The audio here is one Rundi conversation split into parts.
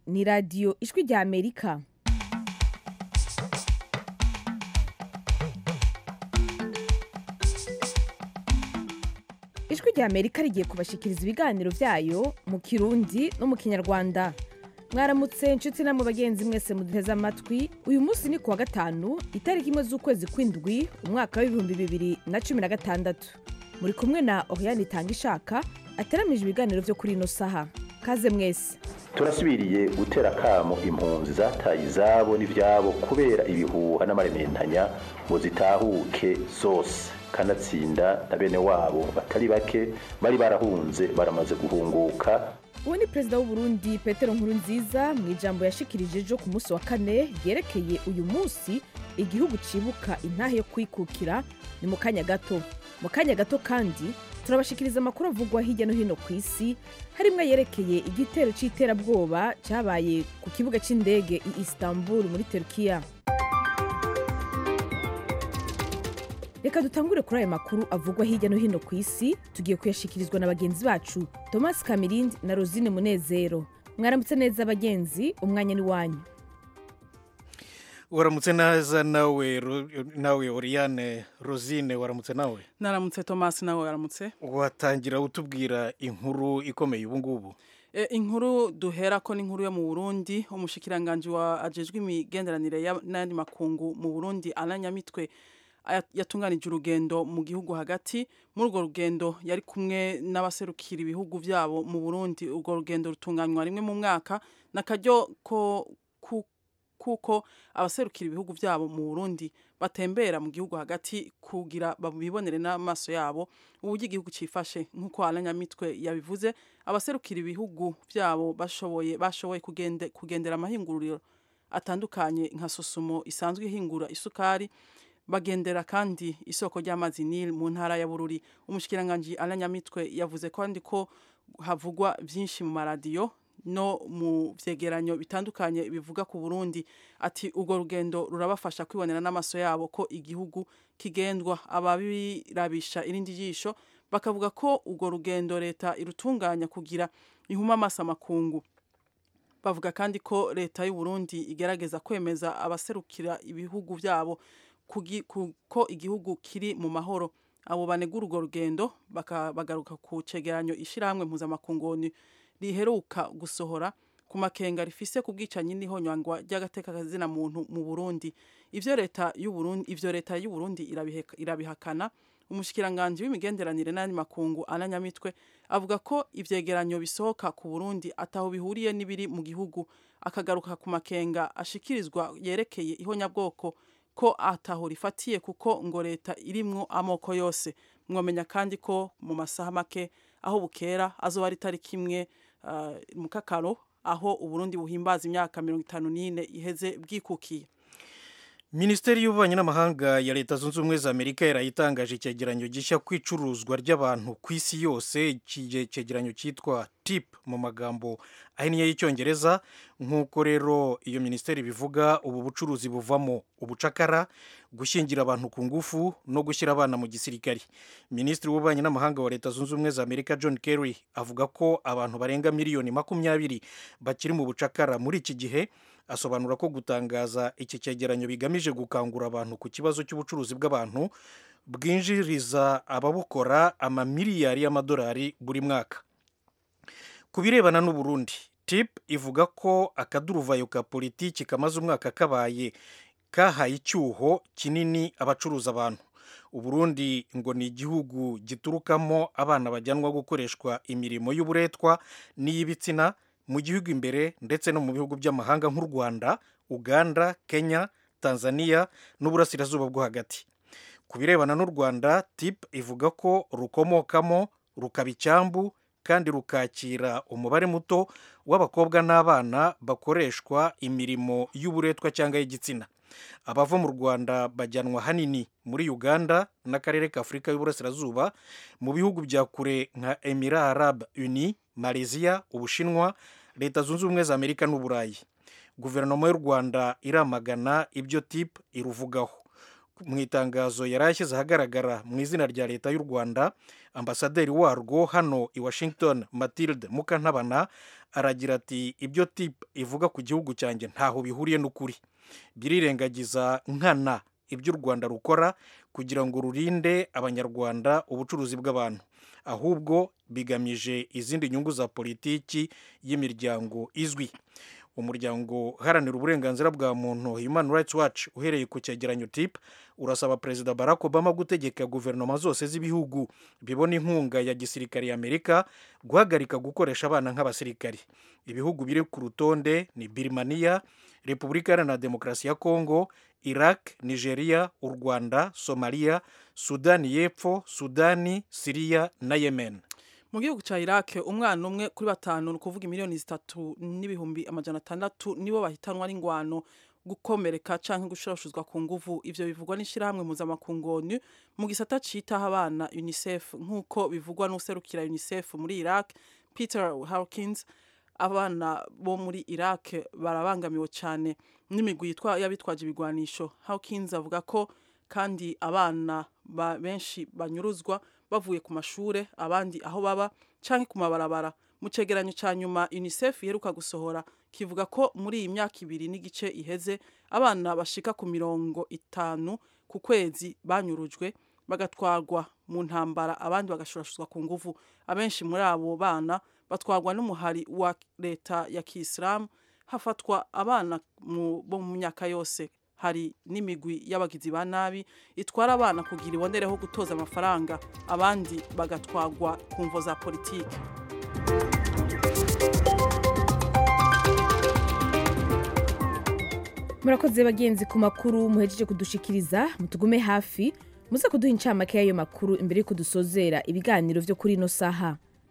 ni radiyo ijwi rya amerika ijwi rya amerika rigiye kubashikiriza ibiganiro byayo mu kirundi no mu kinyarwanda mwaramutse inshuti namwe bagenzi mwese muduteze amatwi uyu munsi ni kuwa gatanu itariki imwe z'ukwezi kw'indwi umwaka w'ibihumbi bibiri na cumi na gatandatu muri kumwe na oriane itanga ishaka ateramije ibiganiro byo kuri ino saha kaze mwese turasubiriye gutera akamo impunzi zataye izabo n'ivyabo kubera ibihuha n'amarementanya ngo zitahuke zose kanatsinda na bene wabo batari bake bari barahunze baramaze guhunguka uwo ni perezida w'uburundi petero nkurunziza mu ijambo yashikirije ejo ku munsi wa kane ryerekeye uyu munsi igihugu cibuka intahe yo kwikukira ni mu kanya gato mu kanya gato kandi turabashikiriza amakuru avugwa hirya no hino ku isi harimwo yerekeye igitero c'iterabwoba cabaye ku kibuga c'indege i istanbul muri turkiya reka dutangure kuri aya makuru avugwa hirya no hino ku isi tugiye kuyashikirizwa na bagenzi bacu thomas kamirindi na rosine munezero mwaramutse neza bagenzi umwanya ni wanyu waramutse neza nawe Ro- nawe oriane rosine waramutse nawe naramutse thomas nawe waramutse watangira utubwira inkuru ikomeye ubu ngubu e, inkuru duhera ko n'inkuru yo mu burundi umushikiranganji wa ajejwe imigenderanire ya- n'ayandi makungu mu burundi ananyamitwe aya- yatunganije urugendo mu gihugu hagati muri urwo rugendo yari kumwe n'abaserukira ibihugu vyabo mu burundi urwo rugendo rutunganywa rimwe mu mwaka n'akaryo ko ku- kuko abaserukira ibihugu vyabo mu burundi batembera mu gihugu hagati kugira babibonere n'amaso yabo uburyo igihugu cifashe nk'uko aranyamitwe yabivuze abaserukira ibihugu vyabo bashoboye bashoboye kugende, kugendera amahinguriro atandukanye nka sosumo isanzwe ihingura isukari bagendera kandi isoko ry'amazi Nile mu ntara ya Bururi umushikiranganji aranyamitwe yavuze kandi ko havugwa vyinshi mu maradiyo no mu vyegeranyo bitandukanye bivuga ku Burundi ati urwo rugendo rurabafasha kwibonera n'amaso yabo ko igihugu kigendwa ababirabisha irindi jisho bakavuga ko urwo rugendo leta irutunganya kugira ihuma amaso amakungu bavuga kandi ko leta y'u Burundi igerageza kwemeza abaserukira ibihugu vyabo kugi- ku- ko igihugu kiri mu mahoro abo banegura urwo rugendo baka- bagaruka ku cegeranyo ishirahamwe mpuzamakungu riheruka gusohora ku makenga rifise ku bwicanyi n'ihonyangwa ry'agateka kazina muntu mu Burundi ivyo leta y'u Burundi ivyo leta y'u Burundi irabiheka- irabihakana umushikiranganji w'imigenderanire n'ayandi makungu ananyamitwe avuga ko ivyegeranyo bisohoka ku Burundi ataho bihuriye n'ibiri mu gihugu akagaruka ku makenga ashikirizwa yerekeye ihonyabwoko ko ataho rifatiye kuko ngo leta irimwo amoko yose mwomenya kandi ko mu masaha make aho bukera azoba ari tariki imwe uh, mu kakaro aho uburundi buhimbaza imyaka mirongo itanu n'ine iheze bwikukiye minisiteri y'ububanyi n'amahanga ya leta zunze ubumwe za amerika yarayitangaje icyegeranyo gishya ku icuruzwa ry'abantu ku isi yose iki cyegeranyo cyitwa tip mu magambo ahinnye y'icyongereza nk'uko rero iyo minisiteri bivuga ubu bucuruzi buvamo ubucakara gushyingira abantu ku ngufu no gushyira abana mu gisirikari minisitiri w'ububanyi n'amahanga wa leta zunze ubumwe za amerika john kerry avuga ko abantu barenga miliyoni makumyabiri bakiri mu bucakara muri iki gihe asobanura ko gutangaza iki cyegeranyo bigamije gukangura abantu ku kibazo cy'ubucuruzi bw'abantu bwinjiriza ababukora amamiliyari y'amadolari buri mwaka ku birebana n'uburundi tip ivuga ko akaduruvayo ka politiki kamaze umwaka kabaye kahaye icyuho kinini abacuruza abantu uburundi ngo ni igihugu giturukamo abana bajyanwa gukoreshwa imirimo y'uburetwa n'iy'ibitsina mu gihugu imbere ndetse no mu bihugu by'amahanga nk'u rwanda uganda kenya tanzania n'uburasirazuba bwo hagati ku birebana n'u rwanda tip ivuga ko rukomokamo rukaba icyambu kandi rukakira umubare muto w'abakobwa n'abana bakoreshwa imirimo y'uburetwa cyangwa y'igitsina abava mu rwanda bajyanwa hanini muri uganda n'akarere ka afurika y'uburasirazuba mu bihugu bya kure nka emira arab uni malaysia ubushinwa leta zunze ubumwe za amerika n'uburayi guverinoma y'u rwanda iramagana ibyo tip iruvugaho mu itangazo yari ashyize ahagaragara mu izina rya leta y'u rwanda ambasaderi warwo hano i washington matilde mukantabana aragira ati ibyo tip ivuga ku gihugu cyanjye ntaho bihuriye n'ukuri birirengagiza nkana ibyo u rwanda rukora kugira ngo rurinde abanyarwanda ubucuruzi bw'abantu ahubwo bigamije izindi nyungu za politiki y'imiryango izwi umuryango uharanira uburenganzira bwa muntu human rights watch uhereye ku cyegeranyo tip urasaba perezida barack obama gutegeka guverinoma zose z'ibihugu bibona inkunga ya gisirikare y'amerika guhagarika gukoresha abana nk'abasirikari ibihugu biri ku rutonde ni birimaniya repubulika iharanira demokarasi ya kongo iraq nigeria u rwanda somaliya sudani y'epfo sudani siriya na yemen mu gihugu cya iraq umwana umwe kuri batanu ni ukuvuga miliyoni zitatu n'ibihumbi amajana atandatu nibo bahitanwa n'ingwano gukomereka cyangwa gushurashuzwa ku nguvu ivyo bivugwa n'ishyirahamwe mpuzamakungu onu mu gisata citaho abana unicef nk'uko bivugwa n'userukira unicef muri iraq peter hawkins abana bo muri iraq barabangamiwe cyane n'imigwi y'abitwaje ibigwanisho hawkins avuga ko kandi abana benshi banyuruzwa bavuye ku mashure abandi aho baba canke ku mabarabara mu cegeranyo ca nyuma unicef iheruka gusohora kivuga ko muri iyi myaka ibiri n'igice iheze abana bashika ku mirongo itanu ku kwezi banyurujwe bagatwarwa mu ntambara abandi bagashurashuzwa ku nguvu abenshi muri abo bana batwarwa n'umuhari wa leta ya kisilamu hafatwa abana bo mu myaka yose hari n'imigwi y'abagizi ba nabi itwara abana kugira ibonereho gutoza amafaranga abandi bagatwagwa ku mvo za politiki murakoze bagenzi ku makuru muhejeje kudushikiriza mutugume hafi muze kuduha incamake y'ayo makuru imbere y'uko dusozera ibiganiro vyo kuri ino saha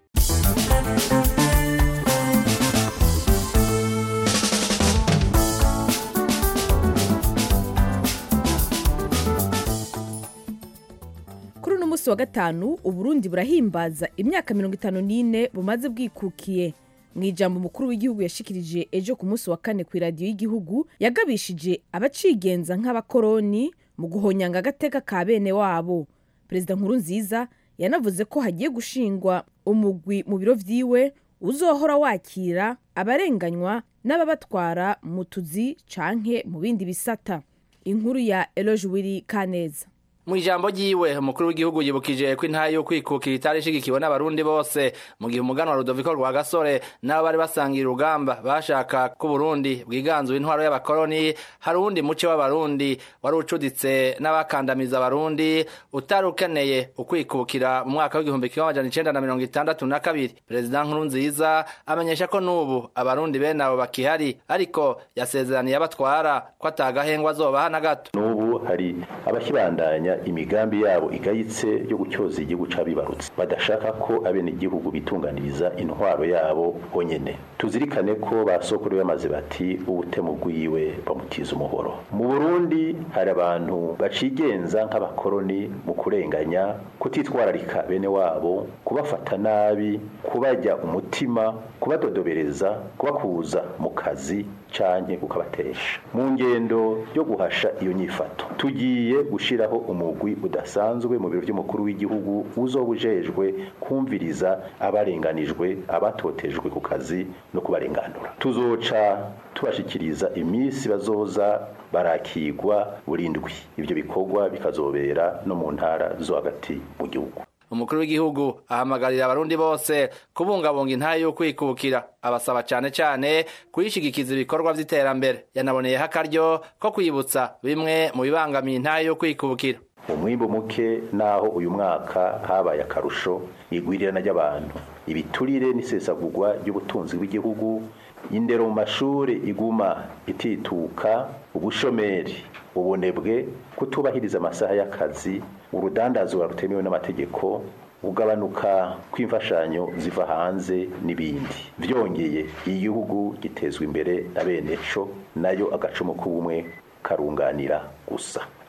kuri uno munsi wa gatanu uburundi burahimbaza imyaka mirongo itanu n'ine bumaze bwikukiye mu ijambo umukuru w'igihugu yashikirije ejo ku munsi wa kane ku iradiyo y'igihugu yagabishije abacigenza nk'abakoroni mu guhonyanga agateka ka bene wabo perezida nkuru nziza yanavuze ko hagiye gushingwa umugwi mu biro vyiwe uzohora wakira abarenganywa n'ababatwara mu tuzi canke mu bindi bisata inkuru ya eloge wiri kaneza mu ijambo ryiwe umukuru w'igihugu yibukije ko intahe yo kwikukira itari ishigikiwe n'abarundi bose mu gihe umuganwa rudoviko rwa gasore n'abo bari basangiye urugamba bashaka ko uburundi bwiganzuye intwaro y'abakoroni hari uwundi muce w'abarundi wari ucuditse n'abakandamiza abarundi utari ukeneye ukwikukira mu mwaka w'igihumbi kimwe amajana icenda na mirongo itandatu na kabiri perezida nkuru nziza amenyesha ko n'ubu abarundi bene abo bakihari ariko yasezeraniye abatwara ko atagahengwa azobaha na gato n'ubu hari abakibandanya imigambi yabo igayitse yo gutyoza igihugu c'abibarutse badashaka ko abene igihugu bitunganiriza intwaro yabo bonyene tuzirikane ko basokuru bamaze bati ubutemu bwiwe bamutiza umuhoro mu Burundi hari abantu bacigenza nk'abakoroni mu kurenganya kutitwararika bene wabo kubafata nabi kubajya umutima kubadodobereza kubakuza mu kazi canke kukabatesha mu ngendo yo guhasha iyo nyifato tugiye gushiraho umugwi udasanzwe mu biro by'umukuru w'igihugu uzoba ujejwe kumviriza abarenganijwe abatotejwe ku kazi no kubarenganura tuzoca tubashikiriza iminsi bazoza barakigwa burindwi ibyo bikorwa bikazobera no mu ntara zo hagati mu gihugu umukuru w'igihugu ahamagarira abarundi bose kubungabunga intahe yo kwikukira abasaba cane cane kuyishigikiza ibikorwa vy'iterambere yanaboneyeho akaryo ko kwibutsa bimwe mu bibangamiye intahe yo kwikukira umwimbu muke naho uyu mwaka habaye akarusho igwirirana ry'abantu ibiturire n'isesagurwa ry'ubutunzi bw'igihugu indero mu mashuri iguma itituka ubushomeri ubunebwe kutubahiriza amasaha y'akazi urudandazwa rutemewe n'amategeko ugabanuka kw'imfashanyo ziva hanze n'ibindi byongeye igihugu gitezwa imbere na bene co nayo agacumu k'ubumwe karunganira gusa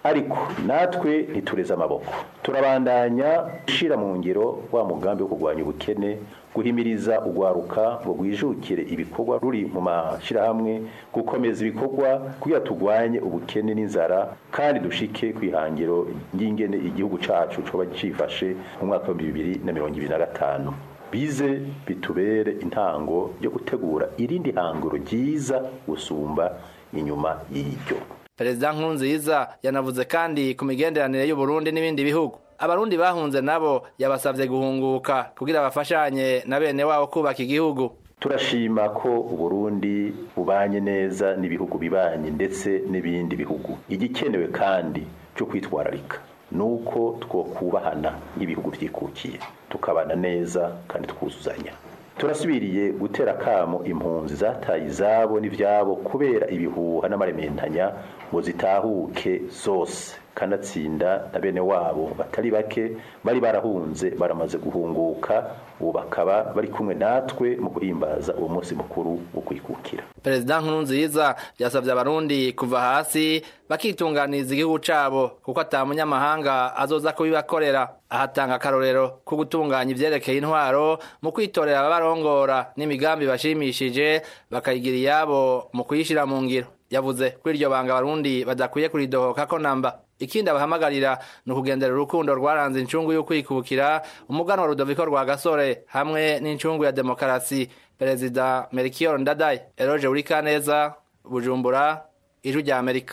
ariko natwe ntitureze amaboko turabandanya gushyira mu ngiro wa mugambi wo kurwanya ubukene guhimiriza urwaruka ngo rwijukire ibikorwa ruri mu mashyirahamwe gukomeza ibikorwa kugira turwanye ubukene n'inzara kandi dushike ku ihangiro ry'ingene igihugu cyacu coba cyifashe mu mwaka wa bibiri na mirongo ibiri na gatanu bize bitubere intango yo gutegura irindi hangiro ryiza gusumba inyuma y'iryo perezida nkurunziza yanavuze kandi ku migenderanire y'uburundi n'ibindi bihugu abarundi bahunze nabo yabasabye guhunguka kugira bafashanye na bene wabo kubaka igihugu turashima ko uburundi bubanye neza n'ibihugu bibanye ndetse n'ibindi bihugu igikenewe kandi cyo kwitwararika ni uko twokubahana nk'ibihugu byikukiye tukabana neza kandi twuzuzanya turasubiriye gutera akamo impunzi zataye izabo n'ibyabo kubera ibihuha n'amarementanya ngo zitahuke zose kanatsinda na bene wabo batari bake bari barahunze baramaze guhunguka ubu bakaba bari kumwe natwe mu guhimbaza uwo munsi mukuru wo kwikukira perezida nkurunziza yasabye abarundi kuva hasi bakitunganiriza igihugu cabo kuko ata munyamahanga azoza kubibakorera ahatanga akarorero ko gutunganya ivyerekeye intwaro mu kwitorera ababarongora n'imigambi bashimishije bakayigira iyabo mu kuyishira mu ngiro yavuze ko iryo banga abarundi badakwiye kuridohoka ko namba ikindi abahamagarira ni ukugendera urukundo rwaranze incungu y'ukwikukira umuganwa rudoviko rwa gasore hamwe n'incungu ya demokarasi perezida merikiyo ndadaye eroje urikaneza bujumbura ijwi rya amerika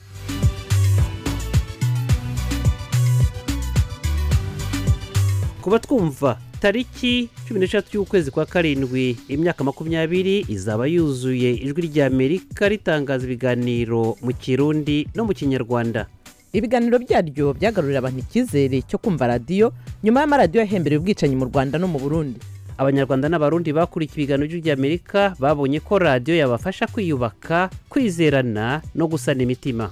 kuba twumva tariki cumi n'eshatu y'ukwezi kwa karindwi imyaka makumyabiri izaba yuzuye ijwi rya amerika ritangaza ibiganiro mu kirundi no mu kinyarwanda ibiganiro byaryo byagarurira abantu icyizere cyo kumva radiyo nyuma y'amaradiyo yahembereye ubwicanyi mu rwanda no mu burundi abanyarwanda n'abarundi bakurikiye ibiganiro by'ijwi ry'amerika babonye ko radiyo yabafasha kwiyubaka kwizerana no gusana imitima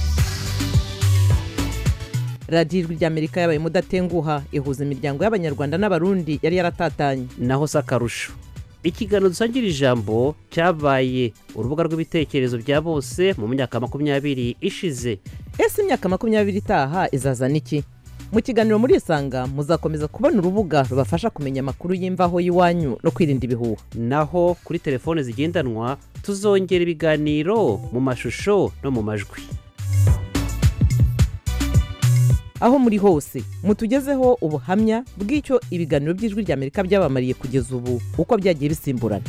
radiyo ijwi ry'amerika yabaye mudatenguha ihuza imiryango y'abanyarwanda n'abarundi yari yaratatanye naho si akarusho ikiganiro dusangira ijambo cyabaye urubuga rw'ibitekerezo bya bose mu myaka makumyabiri ishize ese imyaka makumyabiri itaha izazana iki mu kiganiro muri isanga muzakomeza kubona urubuga rubafasha kumenya amakuru y'imvaho y'iwanyu no kwirinda ibihuha naho kuri telefone zigendanwa tuzongera ibiganiro mu mashusho no mu majwi aho muri hose mutugezeho ubuhamya bw'icyo ibiganiro by'ijwi ry'amerika byabamariye kugeza ubu uko byagiye bisimburana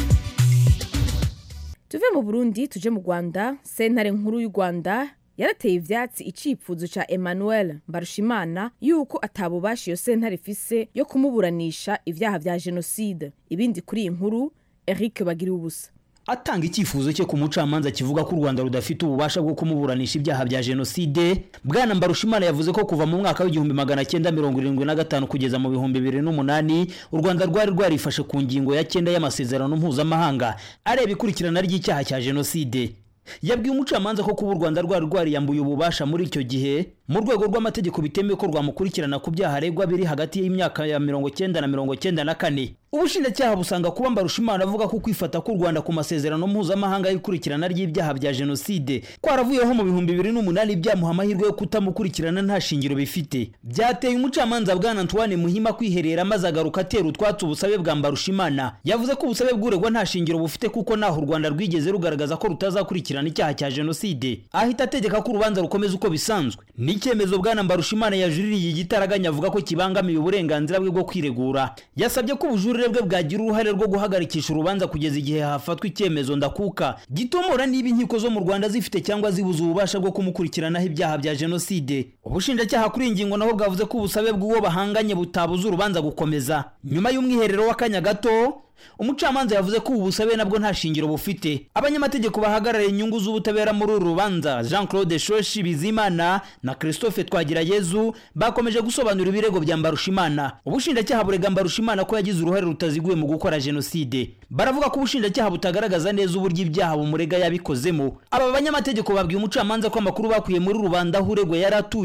tuve mu burundi tuje mu rwanda sentare nkuru y'u rwanda yarateye ivyatsi icifuzo ca emmanuel mbarushimana yuko atabubasha iyo sentare ifise yo kumuburanisha ivyaha vya jenoside ibindi kuri iyi nkuru eric bagiriwe ubusa atanga icyifuzo cye ku mucamanza kivuga ko u rwanda rudafite ububasha bwo kumuburanisha ibyaha bya jenoside bwana mbarushimana yavuze ko kuva mu mwaka w'igihumbi magana cyenda mirongo irindwi na gatanu kugeza mu bihumbi bibiri n'umunani u rwanda rwari rwarifashe ku ngingo ya cyenda y'amasezerano mpuzamahanga areba ikurikirana ry'icyaha cya jenoside yabwiye umucamanza ko kuba u rwanda rwari rwariyambuye ububasha muri icyo gihe mu rwego rw'amategeko bitemewe ko rwamukurikirana ku byaha aregwa biri hagati y'imyaka ya mirongo cyenda na mirongo cyenda na kane ubushinjacyaha busanga kuba mbarushimana avuga ko kwifata k'u rwanda ku masezerano mpuzamahanga y'ikurikirana ry'ibyaha bya jenoside kwaravuyeho mu bihumbi bibiri n'umunani byamuha amahirwe yo kutamukurikirana nta shingiro bifite byateye umucamanza bwana antoine muhima kwiherera maze agaruka atera utwatsi ubusabe bwa mbarushimana yavuze ko ubusabe bw'uregwa nta shingiro bufite kuko naho u rwanda rwigeze rugaragaza ko rutazakurikirana icyaha cya jenoside ahita ategeka ko urubanza rukomeza uko bisanzwe n'icyemezo bwana mbarushimana yajuririye igitaraganya avuga ko kibangamiye uburenganzira bwe bwo kwiregura yasabye ko ubujurire bwe bwagira uruhare rwo guhagarikisha urubanza kugeza igihe hafatwa icyemezo ndakuka gitomora niba inkiko zo mu rwanda zifite cyangwa zibuze ububasha bwo kumukurikiranaho ibyaha bya jenoside ubushinjacyaha kuri iyi ngingo nabo bwavuze ko ubusabe bw'uwo bahanganye butabuza urubanza gukomeza nyuma y'umwiherero w'akanya gato umucamanza yavuze ko ubu busabe nabwo nta shingiro bufite abanyamategeko bahagarariye inyungu z'ubutabera muri uru rubanza jean claude shoshi bizimana na christophe twagirayezu bakomeje gusobanura ibirego bya mbarushimana ubushinjacyaha burega mbarushimana ko yagize uruhare rutaziguye mu gukora jenoside baravuga ko ubushinjacyaha butagaragaza neza uburyo ibyaha bumurega yabikozemo aba banyamategeko babwiye umucamanza ko amakuru bakuye muri rubanda aho uregwa yari atuye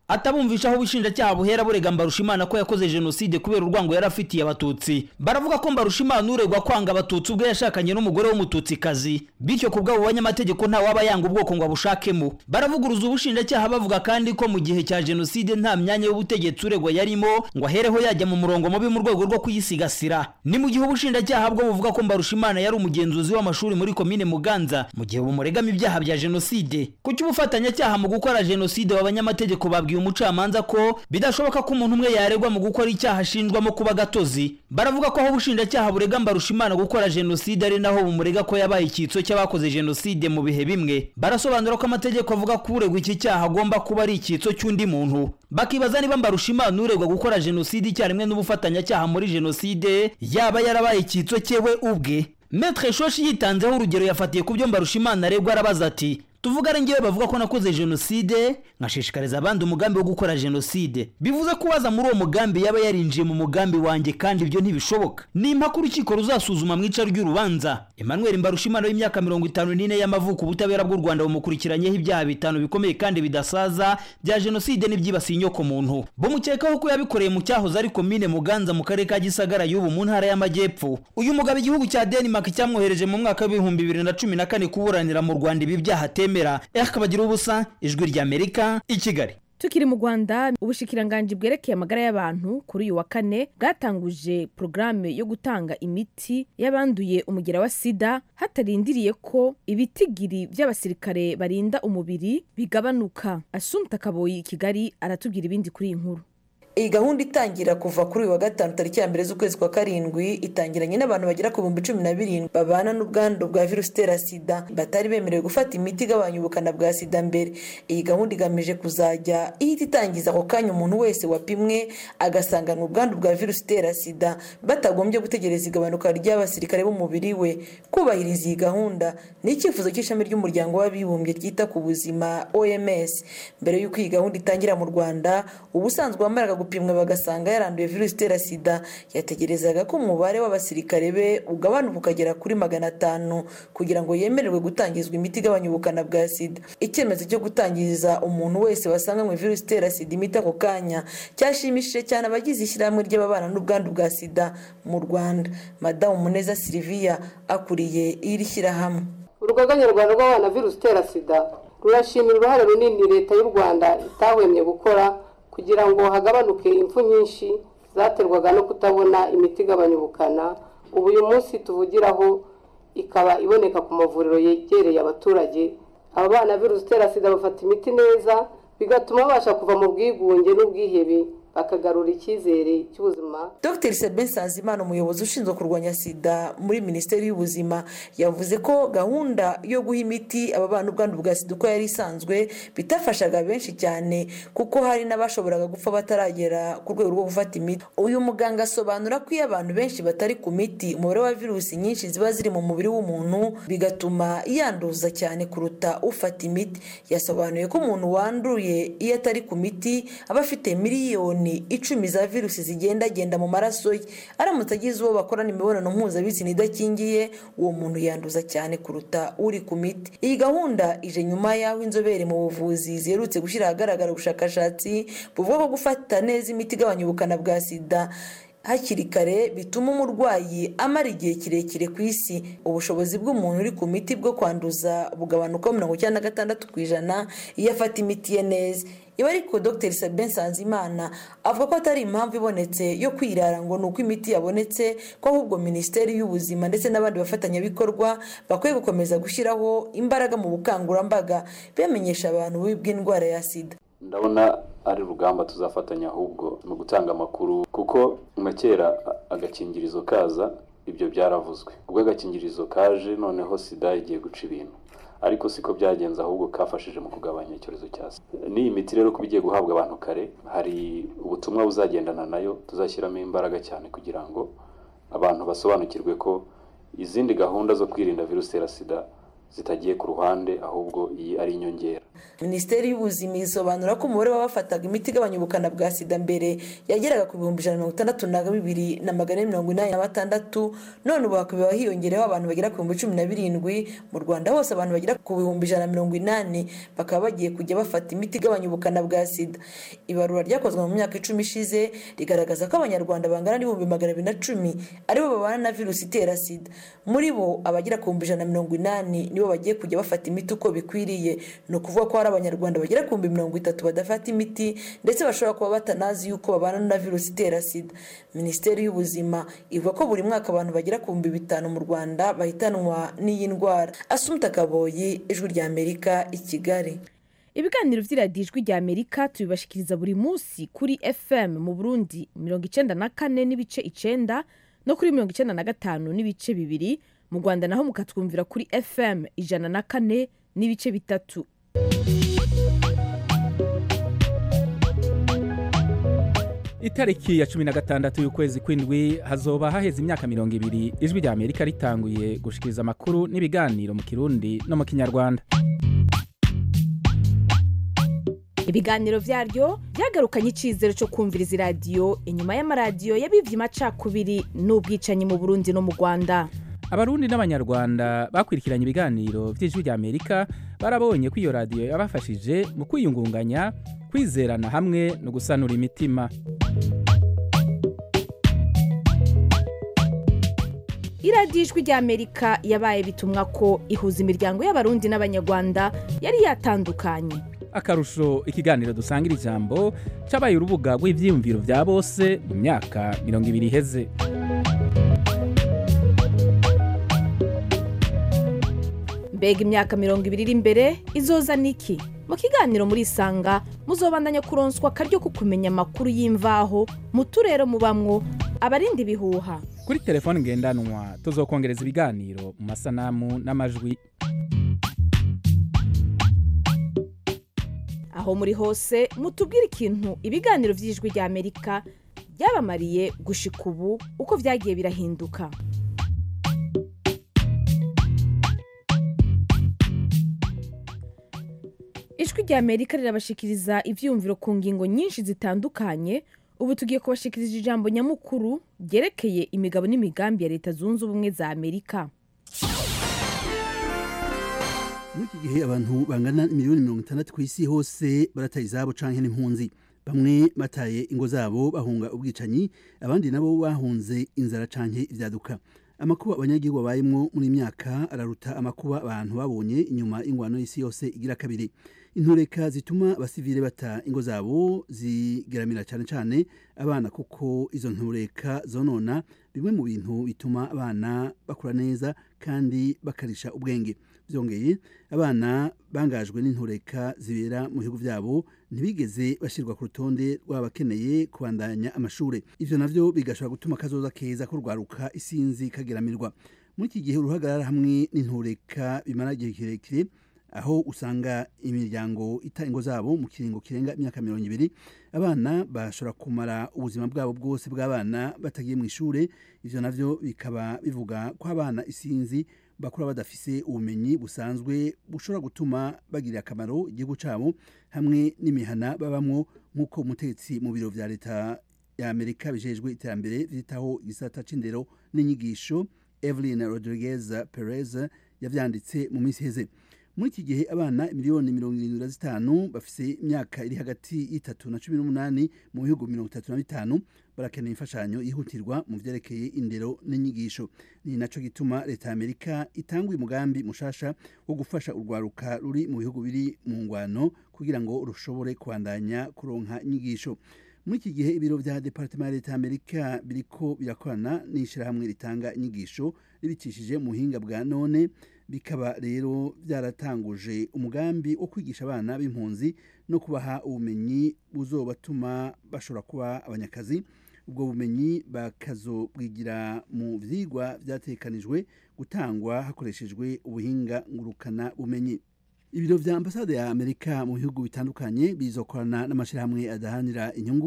atabumvisha aho ubushinjacyaha buhera burega mbarushimana ko yakoze jenoside kubera urwango yari afitiye abatutsi baravuga ko mbarushimana uregwa kwanga abatutsi ubwo yashakanye n'umugore w'umututsikazi bityo ku bw'abo banyamategeko nta waba yanga ubwoko ngo abushakemo baravuguruza ubushinjacyaha bavuga kandi ko mu gihe cya jenoside nta myanya y'ubutegetsi uregwa yarimo ngo ahereho yajya mu murongo mubi mu rwego rwo kuyisigasira ni mu gihe ubushinjacyaha bwo buvuga ko mbarushimana yari umugenzuzi w'amashuri muri komine muganza mu gihe bumuregamo ibyaha bya jenoside ku cy'ubufatanyacyaha mu gukora jenoside abanyamategeko babwiye umucamanza ko bidashoboka ko umuntu umwe yaregwa mu gukora icyaha ashinjwamo kuba gatozi baravuga ko aho ubushinjacyaha burega mbarushimana gukora jenoside ari naho bumurega ko yabaye icyitso cy'abakoze jenoside mu bihe bimwe barasobanura ko amategeko avuga ko uregwa iki cyaha agomba kuba ari icyitso cy'undi muntu bakibaza niba mbarushimana uregwa gukora jenoside icyarimwe n'ubufatanyacyaha muri jenoside yaba yarabaye icyitso cyewe ubwe metre shoshi yitanzeho urugero yafatiye ku byo mbarushimana aregwa arabaza ati tuvuga ari ngewe bavuga ko nakoze jenoside nkashishikariza abandi umugambi wo gukora jenoside bivuze ko uwaza muri uwo mugambi yaba yarinjiye mu mugambi wanjye kandi ibyo ntibishoboka ni impaka urukiko ruzasuzuma mu ica ry'urubanza emmanuel mbarushimana w'imyaka mirongo itanu n'ine y'amavuko ubutabera bw'u rwanda bumukurikiranyeho ibyaha bitanu bikomeye kandi bidasaza bya jenoside n'ibyibasiye inyoko muntu bumukekaho ko yabikoreye mu cyahoze ari komine muganza mu karere ka gisagara y'ubu mu ntara y'amajyepfo uyu mugabo igihugu cya denmark cyamwohereje mu mwaka w'ibihumbi bibiri na cumi na kane kuburanira mu rwanda ibi byaha atemera akabagira ubusa ijwi ry'amerika i kigali tukiri mu rwanda ubushikiranganji bwerekeye amagara y'abantu kuri uyu wa kane bwatanguje porogaramu yo gutanga imiti y'abanduye umugera wa sida hatarindiriye ko ibitigiri by'abasirikare barinda umubiri bigabanuka asumta kaboyi i kigali aratubwira ibindi kuri iyi nkuru iyi gahunda itangira kuva kuri uyu wa gatanu tariki ya mbere z'ukwezi kwa karindwi itangiranye n'abantu bagera ku bihumbi cumi na birindwi babana n'ubwandu bwa virusi itera sida batari bemerewe gufata imiti igabanya ubukana bwa sida mbere iyi gahunda igamije kuzajya ihita itangiza ako kanya umuntu wese wapimwe agasanganwa ubwandu bwa virusi itera sida batagombye gutegereza igabanuka ry'abasirikare b'umubiri we kubahiriza iyi gahunda ni icyifuzo cy'ishami ry'umuryango w'abibumbye ryita ku buzima oms mbere y'uko iyi gahunda itangira mu rwanda ubusanzwe wamaraga gupimwa bagasanga yaranduye virusi itera sida yategerezaga ko umubare w'abasirikare be ugabanuka ukagera kuri magana atanu kugira ngo yemererwe gutangizwa imiti igabanya ubukana bwa sida icyemezo cyo gutangiza umuntu wese wasanganywe virusi itera sida imiti ako kanya cyashimishije cyane abagize ishyirahamwe ry'ababana n'ubwandu bwa sida mu rwanda madamu muneza siliviya akuriye iri shyirahamwe urugaga nyarwanda rw'abana virusi itera sida rurashimira uruhare runini leta y'u rwanda itahwemye gukora kugira ngo hagabanuke impfu nyinshi zaterwaga no kutabona imiti igabanya ubukana ubu uyu munsi tuvugiraho ikaba iboneka ku mavuriro yegereye abaturage aba bana virusi itera sida bafata imiti neza bigatuma babasha kuva mu bwigunge n'ubwihebe bakagarura icyizere cy'ubuzima dr sabin sanzimana umuyobozi ushinzwe kurwanya sida muri minisiteri y'ubuzima yavuze ko gahunda yo guha imiti aba bana ubwandu bwa sida uko yari isanzwe bitafashaga benshi cyane kuko hari n'abashoboraga gupfa bataragera ku rwego rwo gufata imiti uyu muganga asobanura ko iyo abantu benshi batari ku miti umubare wa virusi nyinshi ziba ziri mu mubiri w'umuntu bigatuma yanduza cyane kuruta ufata imiti yasobanuye ko umuntu wanduye iyo atari ku miti aba afite miliyoni icumi za virusi zigendagenda mu maraso ye aramutse agize uwo bakorana imibonano mpuzabitsina idakingiye uwo muntu yanduza cyane kuruta uri ku miti iyi gahunda ije nyuma y'aho inzobere mu buvuzi ziherutse gushyira ahagaragara ubushakashatsi buvuga ko gufata neza imiti igabanya ubukana bwa sida hakiri kare bituma umurwayi amara igihe kirekire ku isi ubushobozi bw'umuntu uri ku miti bwo kwanduza bugabanuka mirongo icyenda na gatandatu ku ijana iyo afata imiti ye neza iba ariko dr sabin sanzimana avuga ko atari impamvu ibonetse yo kwirara ngo ni uko imiti yabonetse ko ahubwo minisiteri y'ubuzima ndetse n'abandi bafatanyabikorwa bakwiye gukomeza gushyiraho imbaraga mu bukangurambaga bamenyesha abantu bw'indwara ya sida ndabona ari urugamba tuzafatanya ahubwo mu gutanga amakuru kuko nka kera agakingirizo kaza ibyo byaravuzwe ubwo agakingirizo kaje noneho sida igiye guca ibintu ariko siko byagenze ahubwo kafashije mu kugabanya icyorezo cya sida n'iyi miti rero kuba igiye guhabwa abantu kare hari ubutumwa buzagendana nayo tuzashyiramo imbaraga cyane kugira ngo abantu basobanukirwe ko izindi gahunda zo kwirinda virusi itera sida zitagiye ku ruhande ahubwo iyi ari inyongera minisiteri y'ubuzima isobanura ko umubare w'abafataga imiti igabanya ubukana bwa sida mbere yageraga ku bihumbi ijana na mirongo itandatu na bibiri na magana ane mirongo inani na batandatu none ubu hakaba hiyongereho abantu bagera ku bihumbi cumi na birindwi mu rwanda hose abantu bagera ku bihumbi ijana na mirongo inani bakaba bagiye kujya bafata imiti igabanya ubukana bwa sida ibarura ryakozwe mu myaka icumi ishize rigaragaza ko abanyarwanda bangana n'ibihumbi magana abiri na cumi aribo babana na virusi itera sida muri bo abagera ku bihumbi ijana na mirongo inani nibo bagiye kujya bafata imiti uko bikwiriye ni ukuvuga ko hari abanyarwanda bagera ku bihumbi mirongo itatu badafata imiti ndetse bashobora kuba batanazi yuko babana na virusi itera sida minisiteri y'ubuzima ivuga ko buri mwaka abantu bagera ku bihumbi bitanu mu rwanda bahitanwa n'iyi ndwara asumta kaboyi ijwi rya amerika i kigali ibiganiro by'iradiyo ijwi rya amerika tubibashikiriza buri munsi kuri fm mu burundi mirongo icyenda na kane n'ibice icyenda no kuri mirongo icyenda na gatanu n'ibice bibiri mu rwanda naho mukatwumvira kuri fm ijana na kane n'ibice bitatu itariki ya cumi na gatandatu y'ukwezi kw'indwi hazoba haheze imyaka mirongo ibiri ijwi rya amerika ritanguye gushikiriza amakuru n'ibiganiro mu kirundi no mu kinyarwanda ibiganiro byaryo byagarukanye icyizere cyo kumviriza iradiyo inyuma y'amaradiyo yabivye amacakubiri n'ubwicanyi mu burundi no mu rwanda abarundi n'abanyarwanda bakurikiranye ibiganiro by'ijwi rya amerika barabonye ko iyo radiyo yabafashije mu kwiyungunganya kwizerana hamwe no gusanura imitima iradiyo ijwi rya amerika yabaye bitumwa ko ihuza imiryango y'abarundi n'abanyarwanda yari yatandukanye akarusho ikiganiro dusangira ijambo cabaye urubuga rw'ivyiyumviro vya bose mu myaka mirongo ibiri iheze mbega imyaka mirongo ibiri iri imbere izoza niki mu kiganiro muri isanga muzobandanya kuronswa akaryo ko kumenya amakuru y'imvaho mu turere mubamwo abarinda ibihuha kuri telefone ngendanwa tuzokongereza ibiganiro mu masanamu n'amajwi aho muri hose mutubwire ikintu ibiganiro by'ijwi rya amerika byabamariye gushika ubu uko byagiye birahinduka ijwi rya amerika rirabashikiriza ibyiyumviro ku ngingo nyinshi zitandukanye ubu tugiye kubashikiriza ijambo nyamukuru ryerekeye imigabo n'imigambi ya leta zunze ubumwe za amerika muri iki gihe abantu bangana miliyoni mirongo itandatu ku isi hose barataye izabo canke n'impunzi bamwe bataye ingo zabo bahunga ubwicanyi abandi nabo bahunze inzara canke ivyaduka amakuba abanyagihugu babayemwo muri myaka araruta amakuba abantu babonye inyuma y'ingwano y'isi yose igira kabiri intureka zituma abasivile bata ingo zabo zigeramira cyane cyane abana kuko izo ntureka zonona bimwe mu bintu bituma abana bakura neza kandi bakarisha ubwenge byongeye abana bangajwe n'intureka zibera mu bihugu byabo ntibigeze bashyirwa ku rutonde rw'abakeneye kubandanya amashuri ibyo navyo bigashobora gutuma akazoza keza ko rwaruka isinzi kageramirwa muri iki gihe uruhagarara hamwe n'intureka bimara igihe kirekire aho usanga imiryango ita ingo zabo mu kiringo kirenga imyaka mirongo ibiri abana bashobora kumara ubuzima bwabo bwose bw'abana batagiye mu ishuri ivyo navyo bikaba bivuga ko abana isinzi bakura badafise ubumenyi busanzwe bushobora gutuma bagirira akamaro igihugu cabo hamwe n'imihana babamwo nk'uko umutegetsi mu biro vya leta ya amerika bijejwe iterambere vyitaho igisata c'indero n'inyigisho evelyn rodriguez perez yavyanditse mu minsi iheze muri iki gihe abana miliyoni mirongo irindwi na zitanu bafise imyaka iri hagati y'itatu na cumi n'umunani mu bihugu mirongo itatu na bitanu barakeneye imfashanyo yihutirwa mu vyerekeye indero n'inyigisho ni naco gituma leta ya amerika itanga umugambi mushasha wo gufasha urwaruka ruri mu bihugu biri mu ngwano kugira ngo rushobore kubandanya kuronka inyigisho muri iki gihe ibiro vya departement ya leta ya amerika biriko birakorana n'ishirahamwe ritanga inyigisho ribicishije mu buhinga bwa none bikaba rero byaratanguje umugambi wo kwigisha abana b'impunzi no kubaha ubumenyi buzobatuma bashobora kuba abanyakazi ubwo bumenyi bakazobwigira mu vyigwa vyatekanijwe gutangwa hakoreshejwe ubuhinga ngurukana bumenyi ibiro vya ambasade ya amerika mu bihugu bitandukanye bizokorana n'amashirahamwe adahanira inyungu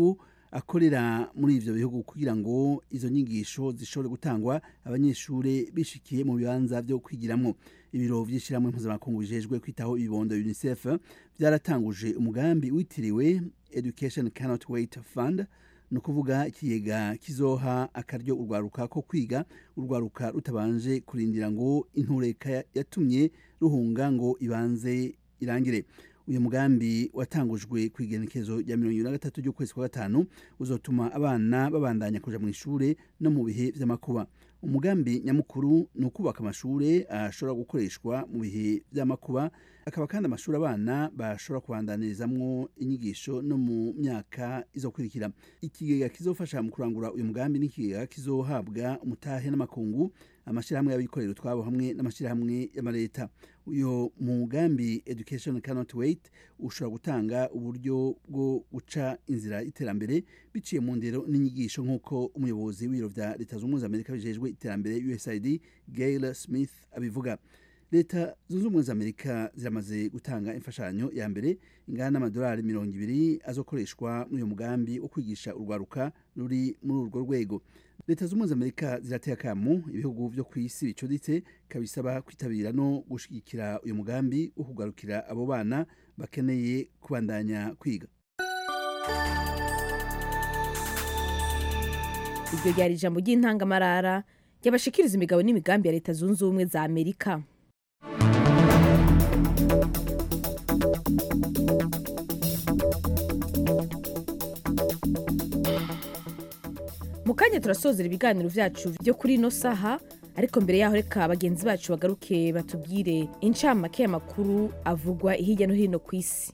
akorera muri ivyo bihugu kugira ngo izo nyigisho zishobore gutangwa abanyeshure bishikiye mu bibanza vyo kwigiramwo ibiro vy'ishirahamwe mpuzamakungu bijejwe kwitaho ibibondo unicef vyaratanguje umugambi witiriwe education cannot wait fund ni ukuvuga ikigega kizoha akaryo urwaruka ko kwiga urwaruka rutabanje kurindira ngo intureka yatumye ruhunga ngo ibanze irangire uyu mugambi watangujwe ku igenekezo rya mirongo ibiri na gatatu ry'ukwezi kwa gatanu uzotuma abana babandanya kuja mu ishure no mu bihe vy'amakuba umugambi nyamukuru ni ukubaka amashure ashobora gukoreshwa mu bihe vy'amakuba akaba kandi amashuri abana bashobora kubandanirizamwo inyigisho no mu myaka izokurikira ikigega kizofasha mu kurangura uyu mugambi n'ikigega kizohabwa umutahe n'amakungu amashyirahamwe y'abikorera utwabo hamwe n'amashyirahamwe y'amaleta uyu mugambi education cannot wait ushobora gutanga uburyo bwo guca inzira y'iterambere biciye mu ndero n'inyigisho nk'uko umuyobozi w'ibiro vya leta zunze ubumwe za amerika bijejwe iterambere usaid gail smith abivuga leta zunze ubumwe za amerika ziramaze gutanga imfashanyo ya mbere ingana n'amadolari mirongo ibiri azokoreshwa muri uyu mugambi wo kwigisha urwaruka ruri muri urwo rwego leta zunze ubumwe za amerika zirateye akamu ibihugu vyo ku isi bicuditse kabisaba kwitabira no gushigikira uyu mugambi wo kugarukira abo bana bakeneye kubandanya kwiga iryo ryari ijambo ry'intangamarara ryabashikiriza imigabo n'imigambi ya leta zunze ubumwe za amerika mu kanya turasozera ibiganiro vyacu vyo kuri ino saha ariko mbere yaho reka bagenzi bacu bagaruke batubwire incamake y'amakuru avugwa hirya no hino ku isi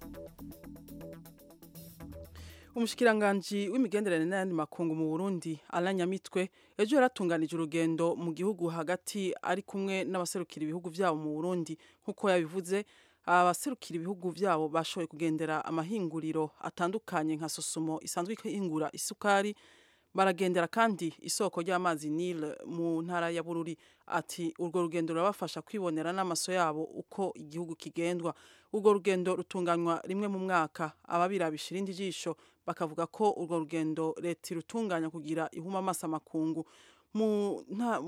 umushikiranganji w'imigenderanire n'ayandi makungu mu burundi Alain Nyamitwe ejo yaratunganije urugendo mu gihugu hagati ari kumwe n'abaserukira ibihugu vyabo mu burundi nk'uko yabivuze abaserukira ibihugu vyabo bashoboye kugendera amahinguriro atandukanye nka sosumo isanzwe ihingura isukari baragendera kandi isoko ry'amazi Nile mu ntara ya Bururi ati urwo rugendo rurabafasha kwibonera n'amaso yabo uko igihugu kigendwa urwo rugendo rutunganywa rimwe mu mwaka ababirabisha irindi jisho bakavuga ko urwo rugendo leta irutunganya kugira ihuma amaso amakungu mu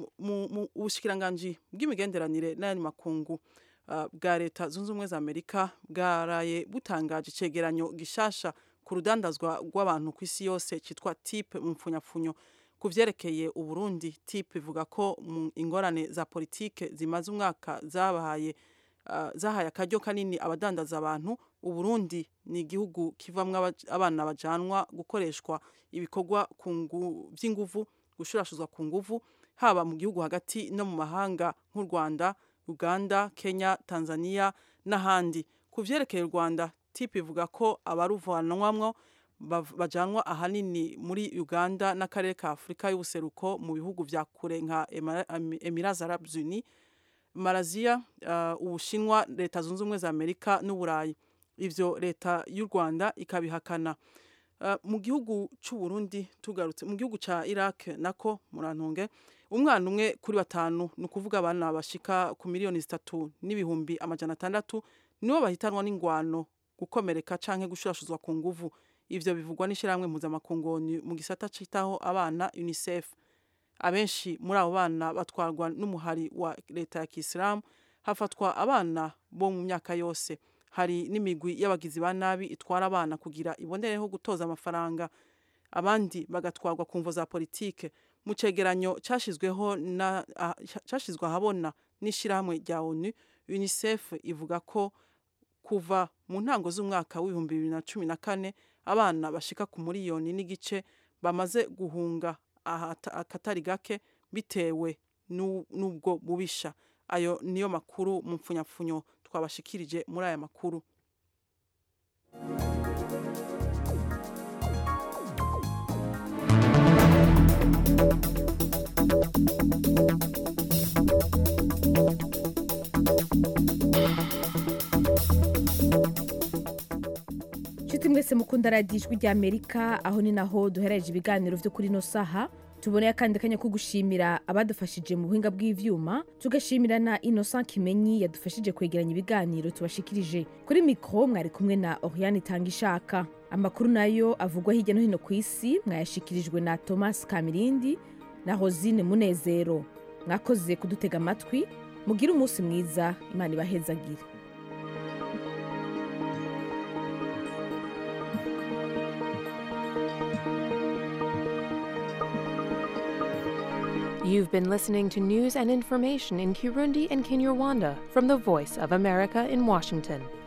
bushikiranganji bw'imigenderanire n'ayandi makungu uh, bwa leta zunze ubumwe za Amerika bwaraye butangaje icegeranyo gishasha ku rudandazwa rw'abantu ku isi yose cyitwa tipe mu mpfunyapfunyo ku vyerekeye uburundi tipe ivuga ko mu ingorane za politike zimaze umwaka zabahaye uh, zahaye akaryo kanini abadandaza abantu uburundi ni igihugu kivamwo abana bajanwa gukoreshwa ibikorwa vy'inguvu gushurashuzwa ku nguvu haba mu gihugu hagati no mu mahanga nk'u rwanda uganda kenya tanzania n'ahandi ku vyerekeye u rwanda tipe ivuga ko abaruvanwamwo bajanwa ahanini muri uganda n'akarere ka afurika y'ubuseruko mu bihugu vya kure nka emirats arabes unis malaysia uh, ubushinwa leta zunze ubumwe za amerika n'uburayi ivyo leta y'u rwanda ikabihakana uh, mu gihugu c'uburundi tugarutse mu gihugu ca iraq nako murantunge umwana umwe kuri batanu ni ukuvuga abana bashika ku miliyoni zitatu n'ibihumbi amajana atandatu nibo bahitanwa n'ingwano gukomereka canke gushurashuzwa ku nguvu ivyo bivugwa n'ishyirahamwe mpuzamakungu mu gisata citaho abana unicef abenshi muri abo bana batwarwa n'umuhari wa leta ya kisilamu hafatwa abana bo mu myaka yose hari n'imigwi y'abagizi ba nabi itwara abana kugira ibonereho gutoza amafaranga abandi bagatwarwa ku mvo za politike mu cegeranyo cashizweho na cashizwe ahabona n'ishyirahamwe rya onu unicef ivuga ko kuva mu ntango z'umwaka w'ibihumbi bibiri na cumi na kane abana bashika ku miliyoni n'igice bamaze guhunga akatari gake bitewe n'ubwo bubisha ayo niyo makuru mu mpfunyapfunyo twabashikirije muri aya makuru nshuti mwese mukunda radiyo ijwi rya amerika aho ni naho duhereje ibiganiro byo kuri ino saha tuboneye akandi kanya ko gushimira abadufashije mu buhinga bw'ivyuma tugashimira na innocent kimenyi yadufashije kwegeranya ibiganiro tubashikirije kuri mikro mwari kumwe na oriane itanga ishaka amakuru nayo avugwa hirya no hino ku isi mwayashikirijwe na thomas kamirindi na rosine munezero mwakoze kudutega amatwi mugire umunsi mwiza imana ibahezagire You've been listening to news and information in Kirundi and Kinyarwanda from the Voice of America in Washington.